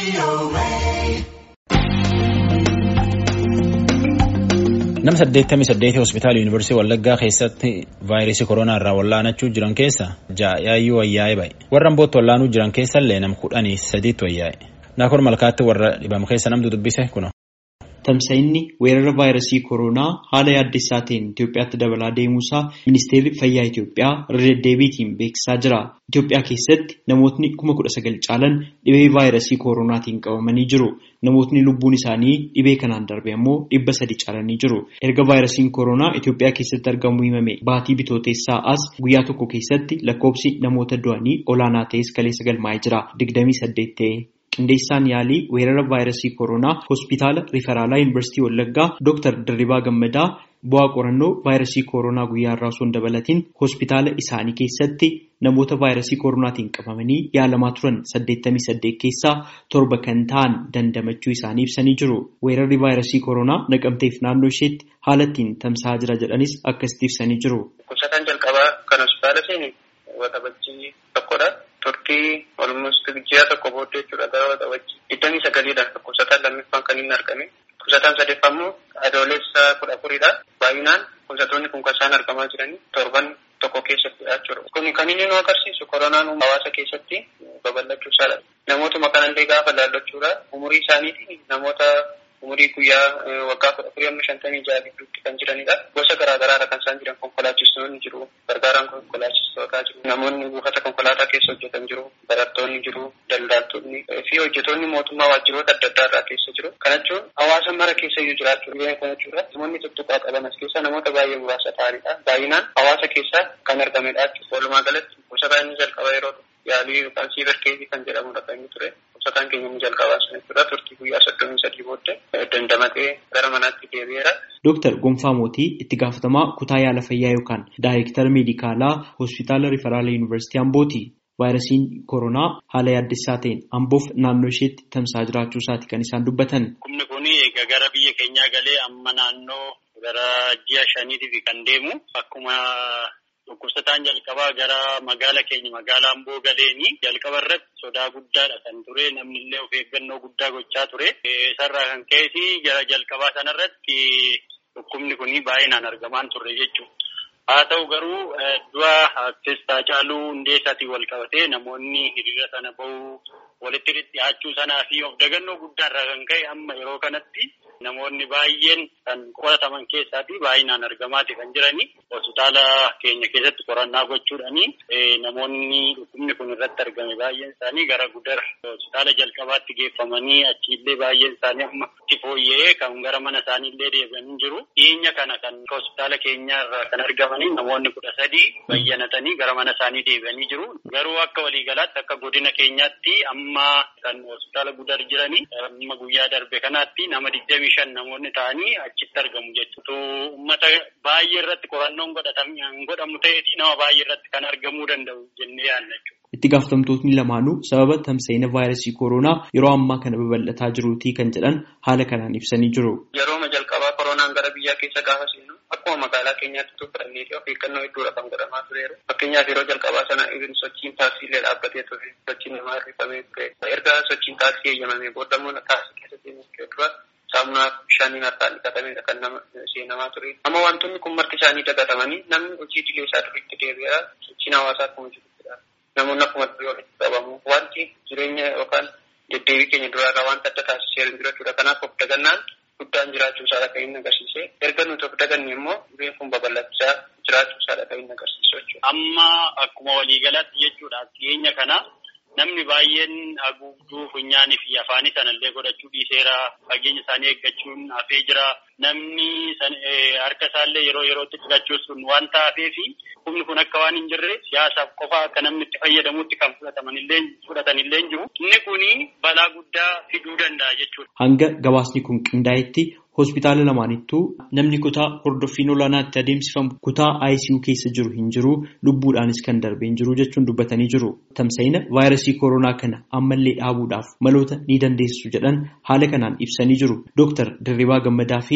Nama saddeettamii saddeetii hospitaala yuunivarsiitii Wallaggaa keessatti vaayirasii koronaa irraa wallaanachuu jiran keessa jaayyuu wayyaa'ee ba'e. Warra ambootti wallaanuu jiran keessallee nam kudhanii sadiitti wayyaa'e. Naakor malkaatti warra dhibamu keessa namtu dubbise kuno. Tamsa'inni weerara vaayirasii koronaa haala yaaddessaa ta'een Itoophiyaatti dabalaa deemuusaa ministeerri fayyaa Itoophiyaa irra deddeebiitiin beeksisaa jira. Itoophiyaa keessatti namootni kuma kudha sagal caalan dhibee vaayirasii koronaatiin qabamanii jiru. Namootni lubbuun isaanii dhibee kanaan darbe ammoo dhibba sadi caalanii jiru. Erga vaayirasiin koronaa Itoophiyaa keessatti argamu himame baatii bitooteessaa as guyyaa tokko keessatti lakkoobsi namoota du'anii olaanaa ta'es kaleessa galmaa'ee jira. Digdamii saddeet ta'e. Qindeessaan yaalii weerara vaayirasii koronaa hospitaala riferaalaa yuunivarsiitii Wallaggaa Dr. Dirribaa Gammadaa bu'aa qorannoo vaayirasii koronaa guyyaa irraa osoo hin dabalatiin hospitaala isaanii keessatti namoota vaayirasii koronaatiin qabamanii yaalamaa turan 88 keessaa torba kan ta'an dandamachuu isaanii ibsanii jiru. Weerarri vaayirasii koronaa naqamteef naannoo isheetti haala ittiin tamsa'aa jira jedhanis akkasitti ibsanii jiru. Kuusataan jalqabaa kan hospitaala seeni waxabajjii tokkodha. Turtii olmost ji'a tokko booddee jechuudha gara waxabajjii digdamii sagaliidha kuusataan lammiffaan kan inni argame. Kuusataan sadeeffaa immoo adoolessa kudha afuridha. Baay'inaan kuusatoonni kun kan isaan argamaa jiranii torban tokko keessattidha jechuudha. Kun kan inni nu agarsiisu koronaan hawaasa keessatti babal'achuu isaadha. Namootuma kanallee gaafa laallachuudha. Umurii isaaniitiin namoota umurii guyyaa waggaa kudha afurii amma shantamii ja'a gidduutti kan jiranidha. Gosa garaa garaadha kan isaan jiran konkolaachistoonni jiru. Gargaaraan konkolaachistootaa jiru. Namoonni buufata konkolaataa keessa hojjetan jiru. Barattoonni jiru. Daldaaltonni fi hojjetoonni mootummaa waajjiroota adda addaa irraa keessa jiru. Kana jechuun hawaasa mara keessa iyyuu jiraachuu dhibee kana jechuudha. Namoonni tuttuqaa qaban as keessa namoota baay'ee muraasa ta'anidha. Baay'inaan hawaasa keessa kan argamedha jechuudha. Walumaa galatti kuusataan inni jalqaba yeroo yaalii yookaan siibarkeetii kan jedhamudha kan inni ture. Kuusataan keenya inni jalqabaa sun jechuudha. Turtii guyyaa soddomii sadii booddee dandamatee gara manaatti deebi'eera. Dooktar Gonfaa Mootii itti gaafatamaa kutaa yaala fayyaa yookaan daayirektara meedikaalaa hospitaala riferaalaa yuunivarsiitii Ambooti. Vaayirasiin koronaa haala yaaddessaa ta'een Amboof naannoo isheetti tamsa'aa jiraachuu isaati kan isaan dubbatan. Humni kun egaa gara biyya keenyaa galee amma naannoo gara ji'a shaniitiif kan deemu akkuma dhukkubsataan jalqabaa gara magaala keenya magaalaa Amboo galeeni jalqaba irratti sodaa guddaadha kan ture namni illee of eeggannoo guddaa gochaa ture. Isarraa kan ka'e gara jalqabaa sanarratti dhukkubni kun baay'inaan argamaan turre jechuudha. Haa ta'u garuu du'a artistaa Haacaaluu Hundeessaatiin wal qabatee namoonni hiriira sana bahuu walitti dhiyaachuu sanaa fi of dagannoo guddaarraa kan ka'e amma yeroo kanatti namoonni baay'een kan qorataman keessaatii baay'inaan argamaati kan jirani. Hospitaala keenya keessatti qorannaa gochuudhaani namoonni dhukkubni kun irratti argame baay'een isaanii gara gudar hospitaala jalqabaatti geeffamanii achiillee baay'een isaanii amma itti fooyya'ee kan gara mana isaaniillee deebi'anii jiru. Dhiyeenya kana kan hospitaala keenyaarraa kan argamanii namoonni kudha sadii bayyanatanii gara mana isaanii deebi'anii jiru. Garuu akka waliigalaatti akka godina keenyaatti amma kan hospitaala gudar jiranii amma guyyaa darbe kanaatti nama digdamii shan namoonni ta'anii achitti argamu jechuudha. Uummata baay'ee irratti qorannoon godhamu ta'eeti nama baay'ee irratti kan argamuu danda'u jennee yaadna jechuudha. Itti gaafatamtootni lamaanuu sababa tamsa'ina vaayirasii koronaa yeroo ammaa kana babal'ataa jiruutii kan jedhan haala kanaan ibsanii jiru. Yerooma jalqabaa koronaan gara biyyaa keessa gaafa seenu akkuma magaalaa keenyaatti tu fudhannee fi of eeggannoo hedduudha kan godhamaa tureera. Fakkeenyaaf yeroo jalqabaa sana ibin sochiin taaksiilee dhaabbatee ture sochiin namaa hirrifamee ture. Erga sochiin taaksii eeyyamamee booddamuun taaksii keessa seenuu dura saamunaa bishaaniin harkaan dhiqatamedha kan nama seenamaa ture. Amma wantoonni kun marti isaanii dagatamanii namni hojii idilee isaa duriitti deebi'eera sochiin hawaasaa akkuma jiruttidha. Namoonni akkuma durii walitti qabamu. Wanti jireenya yookaan deddeebii keenya duraarraa wanta adda taasisee hin jiru jechuudha. Kanaaf of dagannaan guddaan jiraachuu isaadha kan inni agarsiise. Erga nuti of daganne immoo dhibeen kun babal'achaa jiraachuu isaadha kan inni agarsiisu jechuudha. Amma akkuma waliigalaatti jechuudha dhiyeenya kana namni baay'een haguugduu funyaanii fi afaanii sanallee godhachuu dhiiseera. Fageenya isaanii eeggachuun hafee jira. Namni harka isaallee yeroo yerootti dhiqachuus sun waan taafeefi humni kun akka waan hin jirre siyaasaaf qofa akka namni itti fayyadamutti kan fudhatamanillee fudhatanillee jiru. Inni kuni balaa guddaa fiduu danda'a jechuudha. Hanga gabaasni kun qindaa'etti hospitaala lamaanittuu namni kutaa hordoffiin olaanaatti adeemsifamu kutaa ICU keessa jiru hin jiru lubbuudhaanis kan darbee hin jiru jechuun dubbatanii jiru. Tamsa'ina vaayirasii koronaa kana ammallee dhaabuudhaaf maloota ni dandeessu jedhan haala kanaan ibsanii jiru. Dooktar Dirribaa Gammadaa fi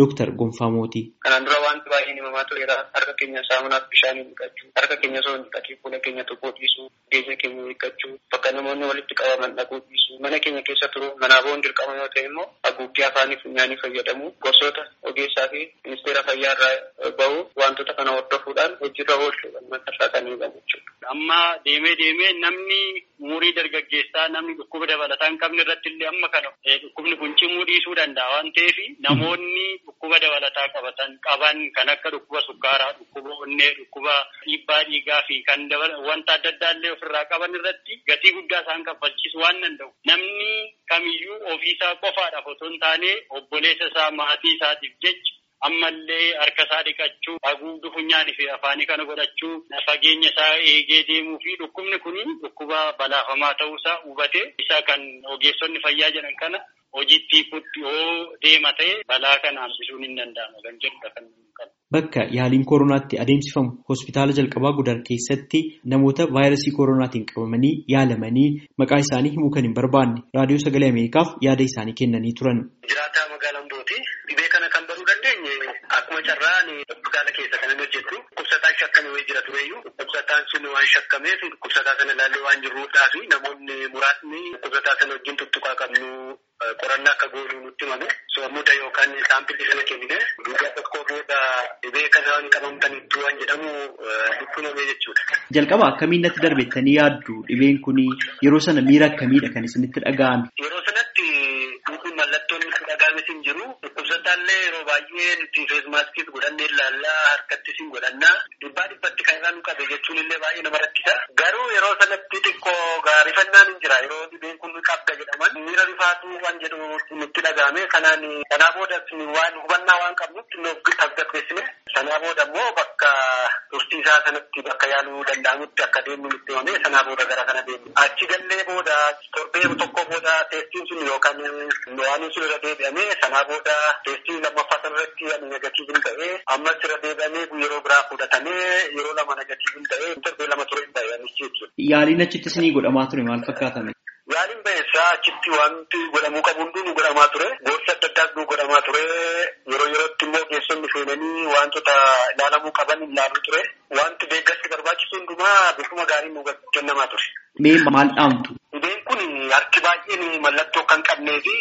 Dooktar Gonfaa Mootii. Kanaan dura wanti baay'een himamaa tureera. Harka keenya saamunaaf bishaaniin dhiqachuu, harka keenya osoo hin dhiqatiin fuula keenya tuquu dhiisuu, geenya keenya eeggachuu, bakka namoonni walitti qabaman dhaquu dhiisuu, mana keenya keessa turu manaa boon dirqama yoo ta'e immoo haguuggii afaanii funyaanii fayyadamu gosoota ogeessaa fi ministeera fayyaa irraa bahu wantoota kana hordofuudhaan hojiirra oolchuudhaan matarraa kan eegamu jechuudha. Amma deemee deemee namni umurii dargaggeessaa namni dhukkuba dabalataa hin qabne irratti illee amma kana dhukkubni kun cimuu dhiisuu danda'a waan ta'eef namoonni dhukkuba dabalataa qabatan qaban kan akka dhukkuba sukkaaraa, dhukkuba onnee, dhukkuba dhiibbaa dhiigaa fi kan wanta adda addaa illee ofirraa qaban irratti gatii guddaa isaan kaffalchiisu waan danda'u. Namni kamiyyuu ofiisaa qofaadhaaf otoo hin taane obboleessa isaa maatii isaatiif jecha ammallee harka isaa dhiqachuu haguugduu funyaanii fi afaanii kana godhachuu fageenya isaa eegee deemuu fi dhukkubni kun dhukkuba balaafamaa ta'uusaa hubate isa kan ogeessonni fayyaa jedhan kana hojiitti yoo deema ta'e balaa kana hambisuun hin danda'ama kan jedhudha kan Bakka yaaliin kooronaatti adeemsifamu hospitaala jalqabaa gudar keessatti namoota vaayirasii kooroonaatiin qabamanii yaalamanii maqaa isaanii himuu kan hin barbaanne raadiyoo sagalee Ameerikaaf yaada isaanii kennanii turan. Jiraataa magaalaa Ambooti dhibee kana kan baruu dandeenye akkuma carraan hospitaala keessa kan inni hojjetu dhukkubsataan shakkamee jira tureyyuu dhukkubsataan sun waan shakkameef dhukkubsataa sana ilaallee waan jirruudhaa fi namoonni muraasni dhukkubsataa sana wajjin tuttuqaa qabnu qorannaa akka goonuu nutti himame soomuda yookaan saampilii sana kennine guyyaa tokko booda dhibee kana waan qabamtanitti waan jedhamu nutti himame jechuudha. Jalqaba akkamiin natti darbettanii yaaddu dhibeen kun yeroo sana miira akkamiidha kan isinitti dhaga'ame? Yeroo sanatti mallattoon itti dhaga'ame hin jiru dhukkubsataallee yeroo baay'ee nuti feesmaaskis godhannee ilaallaa harkattis hin godhannaa dhibbaa dhibbatti kan irraa nu qabe jechuun illee baay'ee nama rakkisa. Garuu yeroo sanatti xiqqoo gaarifannaan hin jira yeroo dhibeen kun qabda jedhaman miira rifaatu waan jedhu nutti dhaga'ame kanaan sanaa booda waan hubannaa waan qabnutti nuuf tasgabbeessine sanaa booda immoo bakka tursiisaa sanatti bakka yaaluu danda'amutti akka deemnu nutti himame sanaa booda gara kana deemne achi gallee booda torbee tokko booda teestiin sun yookaan waan sun irra deebi'ame sanaa booda teestiin lammaffaa sanarratti ani negatiivin ta'ee ammas irra deebi'amee yeroo biraa fudhatamee yeroo lama negatiivin ta'ee torbee lama ture hin ta'e anichi jechuudha. Yaaliin achitti isinii godhamaa ture maal fakkaatame? Yaaliin ba'eessaa achitti wanti godhamuu qabu hunduu nu godhamaa ture. Gorsa adda addaas nu godhamaa ture. Yeroo yerootti immoo geessonni seenanii wantoota ilaalamuu qaban ilaaluu ture. Wanti deeggarsi barbaachisu hundumaa bifuma gaariin nu kennamaa ture. Mee maal dhaamtu? Dhibeen kun harki baay'een mallattoo kan qabnee fi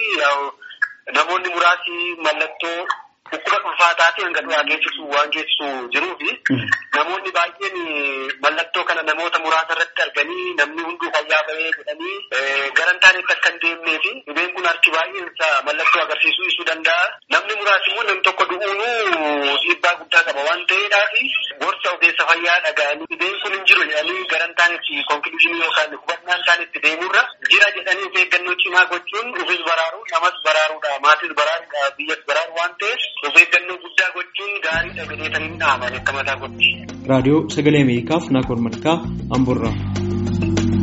namoonni muraasi mallattoo dhukkuba ulfaataatii hanga du'aa geessisu waan geessisu jiruu fi namoonni baay'een mallattoo kana namoota muraasa irratti arganii namni hunduu fayyaa bahee jedhanii gara hin taanetti akka hin deemnee fi dhibeen kun harki baay'een mallattoo agarsiisuu ibsuu danda'a. Namni muraasi immoo namni tokko du'uunuu dhiibbaa guddaa qaba waan ta'eedhaaf gorsa ogeessa fayyaa dhaga'anii dhibeen kun hin jiru jedhanii gara hin taanetti konkluuzinii yookaan hubannaa hin taanetti deemurra jira jedhanii of eeggannoo cimaa gochuun ofis baraaruu namas baraaruudha maatis baraaruudha biyyas baraaru waan ta'eef of eeggannoo guddaa gochuun gaariidha jedhee kan hin dhaaman akka mataa kotti. Raadiyoo Sagalee Ameerikaaf Naakoor Malkaa Amboorraa.